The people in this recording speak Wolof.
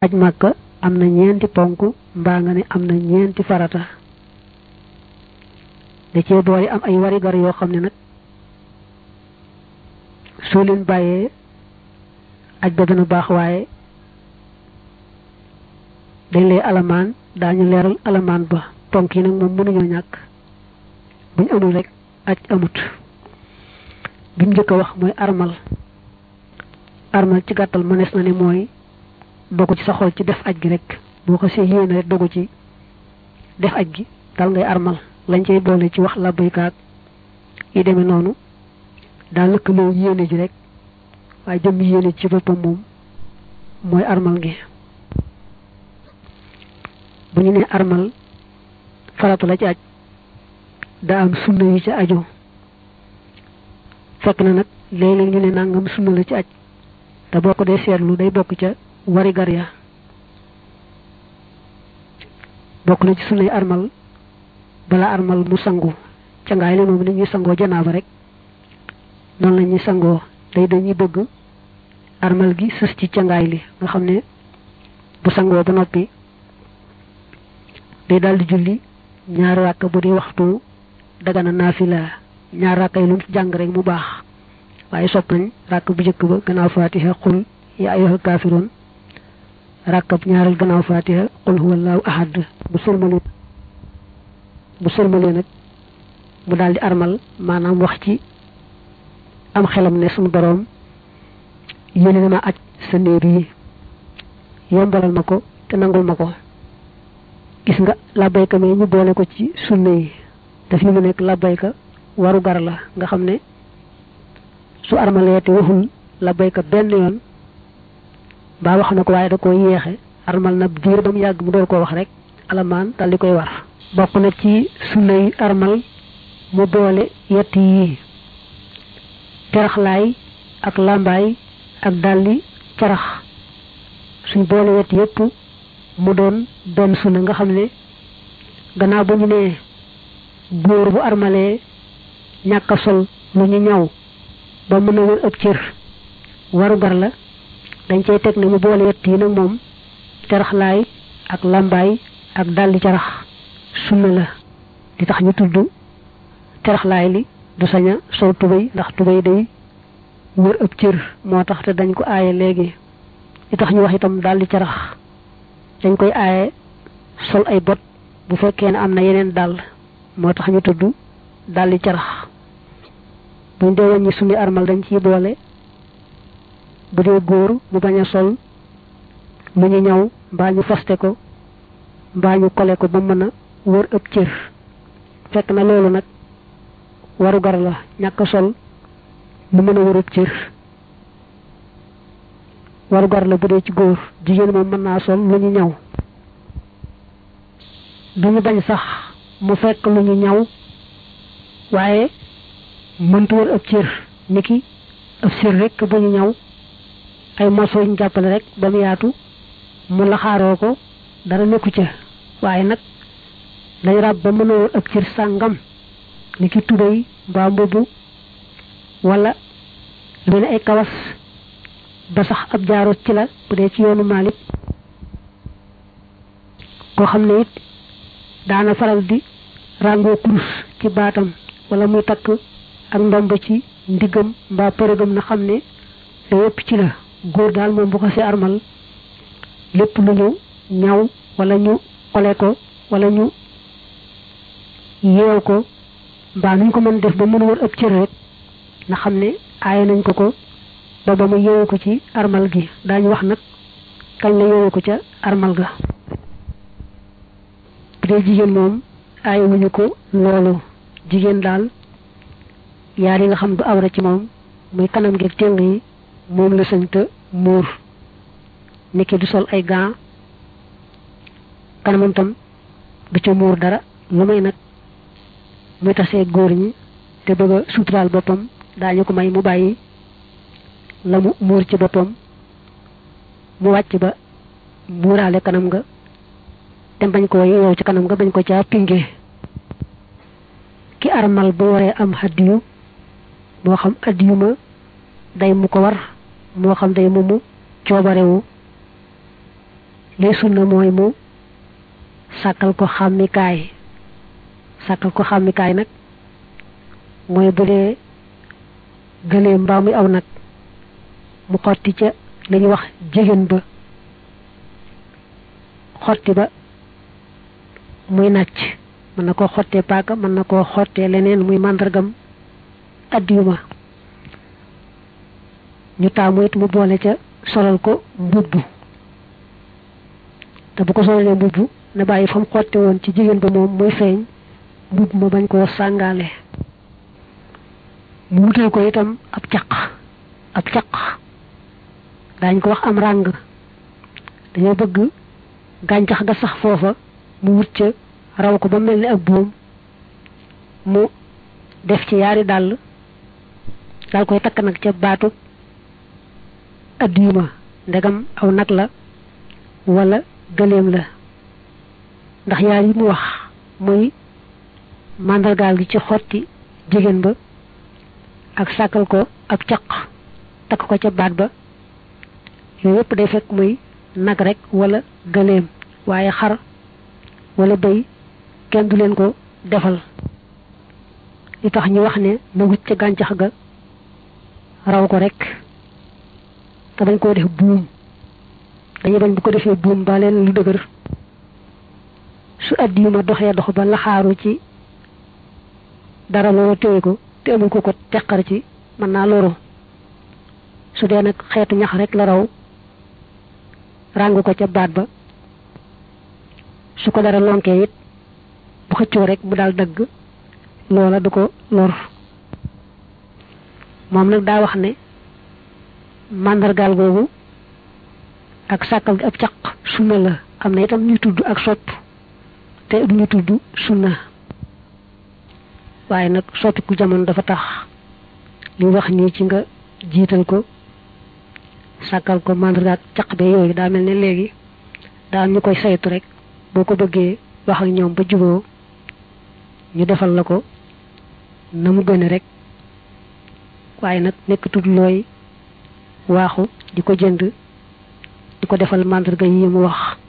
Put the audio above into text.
aj màkka am na ñeenti ponk mbaa nga ne am na ñeenti farata da cee boole am ay warigar yoo xam ne nag soo leen bàyyee aj ba dana baax waaye dañ lay alamaan daañu leeral alamaan ba ponk yi nag moom mënuñoo ñàkk buñ amul rek aj amut bi mu njëkk a wax mooy armal armal ci gàttal mënees na ne mooy dogu ci sa xol ci def aj gi rek boo ko see yéene rek dogu ci def aj gi dal ngay armal lañ cay boole ci wax labbaykaak yi demee noonu daal lëkkaloo yéene ji rek waaye jëm yéene ci boppam moom mooy armal gi bu ñu nee armal faratu la ci aj daa am sunna yi ci aju fekk na nag léeg-léeg ñu ne nangam sunna la ci aj te boo ko dee seetlu day bokk ca wari gar ya bokk na ci sunnay armal bala armal mu sangu cangaay li moom ni ñuy sangoo janaaba rek noonu la ñuy sangoo day dañuy bëgg armal gi sës ci cangaay li nga xam ne bu sangoo ba noppi day daldi julli ñaari ràkk bu dee waxtu dagana naafila ñaar ràkk yi lu mu jàng rek mu baax waaye sopp nañ ràkk bu njëkk ba gannaaw fatiha xul ya ayyuhal kaafiroon ràkkab ñaareel gannaaw fatiha qul huwallahu ahad bu sëlmalee bu sëlmalee nag mu daldi armal maanaam wax ci am xelam ne suñu boroom yéene na ma aj sa néeg yi yombalal ma ko te nangul ma ko gis nga labbayka me ñu boole ko ci sunna yi daf yi mu nekk labbayka waru gar la nga xam ne su armalee te waxul labbayka benn yoon mbaa wax na ko waaye da ko yéexe armal na diir ba mu yàgg mu door koo wax rek alamaan dal di koy war bokk na ci sunna yi armal mu boole yett yi teraxlaay ak làmbaay ak dalli carax suñ boole wet yépp mu doon benn sunna nga xam ne gannaaw ba ñu nee góor bu armalee ñàkk a sol lu ñu ñaw ba mën a wër ëpp cër waru gar la dañ cay teg ne mu boole wet yi nag moom teraxlaay ak làmbaay ak daldi carax sunna la di tax ñu tudd teraxlaay li du sañ a sol tubéy ndax tubéy day wër ëpp cër moo tax te dañ ko aaye léegi li tax ñu wax itam daldi carax dañ koy aaye sol ay bot bu fekkee ne am na yeneen dàll moo tax ñu tudd daldi carax buñ dee wàññi suñu armal dañ ciy boole bu dee góor mu bañ a sol mu ñu ñaw mbaa ñu faste ko mbaa ñu kole ko ba mën a wër ëpp cër fekk na loolu nag waru gar la ñàkk sol mu mën a wër ëpp cër waru gar la bu dee ci góor jigéen moom mën naa sol lu ñu ñaw du ñu bañ sax mu fekk lu ñu ñaw waaye mëntu wër ëpp cër niki ëpp cër rek bu ñu ñaw ay morceau ñu jàppale rek ba mu yaatu mu laxaaroo ko dara nekku ca waaye nag lañ ràbb ba mën a wër ëpp cër sàngam niki tubéy mbaa mbubb wala lu ne ay kawas ba sax ab jaaro ci la bu dee ci yoonu Maalik koo xam ne it daana faral di ràngoo kurus ci baatam wala muy takk ak ndomb ci ndiggam mbaa përëgam na xam ne da yépp ci la góor daal moom bu ko si armal lépp lu ñu ñaw wala ñu xole ko wala ñu yeew ko mbaa nuñ ko mën def ba mën wër ëpp cër rek na xam ne aaye nañ ko ko ba ba mu yeewu ko ci armal gi daañu wax nag kañ la yeewu ko ca armal ga bu dee jigéen moom aaye wuñu ko loolu jigéen daal yaar yi nga xam du awra ci moom muy kanam gi ak téng yi moom la sañ te muur niki du sol ay gants kanamam tam du ca muur dara lu may nag muy tasee góor ñi te bëgg a suturaal boppam daañu ko may mu bàyyi la mu muur ci boppam mu wàcc ba muuraale kanam nga te bañ ko yow ci kanam nga bañ ko caa pinge ki armal bu waree am hadiyu moo xam hadiyu ma day mu ko war moo xam day mu mu coobarewu lay sunna mooy mu sàkkal ko xàmmikaay sàkkal ko xàmmikaay nag mooy bu dee gëlee mbaa muy aw nag mu xotti ca la ñuy wax jigéen ba xotti ba muy nàcc mën na koo xottee paaka mën na koo xottee leneen muy màndargam addiyuma ñu taamu it mu boole ca solal ko mbubb te bu ko solalee mbubb na bàyyi fa mu xotte woon ci jigéen ba moom muy feeñ mbubb ma bañ koo sàngaale mu wutal ko itam ab caq ab caq daañ ko wax am ràng dañoo bëgg gàncax ga sax foofa mu wut ca raw ko ba mel ni ak buum mu def ci yaari dàll daal koy takk nag ca baatu addiyuma ndegam aw nag la wala gëléem la ndax yaar yi mu wax muy màndargaal gi ci xotti jigéen ba ak sàkkal ko ab caq takk ko ca baat ba yooyu yëpp day fekk muy nag rek wala gëléem waaye xar wala bëy kenn du leen ko defal li tax ñu wax ne na wut ca gàncax ga raw ko rek te bañ koo def buum dañuy bañ bu ko defee buum ba leen lu dëgër su addi yu ma doxee dox ba laxaaru ci dara loolu téye ko te amul ko ko teqar ci mën naa loru su dee nag xeetu ñax rek la raw ràng ko ca baat ba su ko dara lonkee it bu xëccoo rek mu daal dagg loola du ko lor moom nag daa wax ne màndargaal googu ak sàkkal gi ab caq sunna la am na itam ñuy tudd ak sopp te du ñu tudd sunna waaye nag soppiku jamono dafa tax li wax nii ci nga jiital ko sàkkal ko màndargaal caq be yooyu daa mel ne léegi daa ñu koy saytu rek boo ko bëggee wax ak ñoom ba juboo ñu defal la ko na mu gëne rek waaye nag nekk tudd looy waaxu di ko jënd di ko defal màndarga yi mu wax